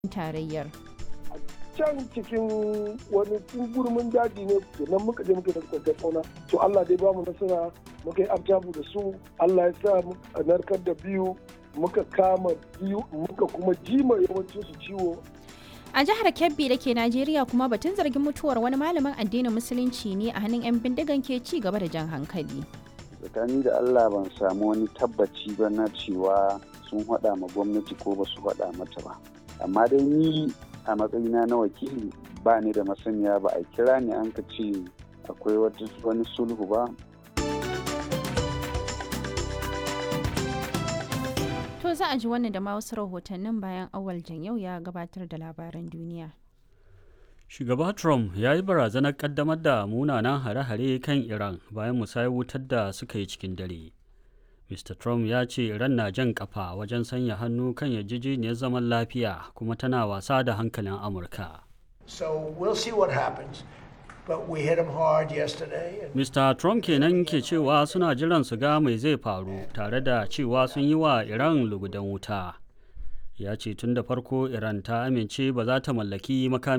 tarayyar. can cikin wani gurmin daji ne nan muka je muka da kwantar tsauna to Allah dai bamu nasara muka yi abjabu da su Allah ya sa a narkar da biyu muka kama biyu muka kuma jima yawancin su ciwo A jihar Kebbi da ke Najeriya kuma batun zargin mutuwar wani malamin addinin musulunci ne a hannun 'yan bindigan ke ci gaba da jan hankali. tsakani da Allah ban samu wani tabbaci ba na cewa sun haɗa ma gwamnati ko ba su haɗa mata ba amma dai ni a matsayina na wakili ba ni da masaniya ba a kira ni an ka ce akwai wani sulhu ba To za a ji wannan da ma wasu rahotannin bayan awal yau ya gabatar da labaran duniya. Shugaba Trump ya yi barazanar kaddamar da munanan hare-hare kan Iran bayan musayar wutar da suka yi cikin dare. Mr. Trump ya ce Iran na jan kafa wajen sanya hannu kan yarjejeniyar zaman lafiya kuma tana wasa da hankalin Amurka. So we'll see what happens. But we hit them hard yesterday. And Mr. Trump kenan ke cewa suna jiran su ga mai zai faru tare da cewa sun yi wa Iran lugudan wuta. Ya ce tun da farko Iran ta amince ba za ta mallaki makami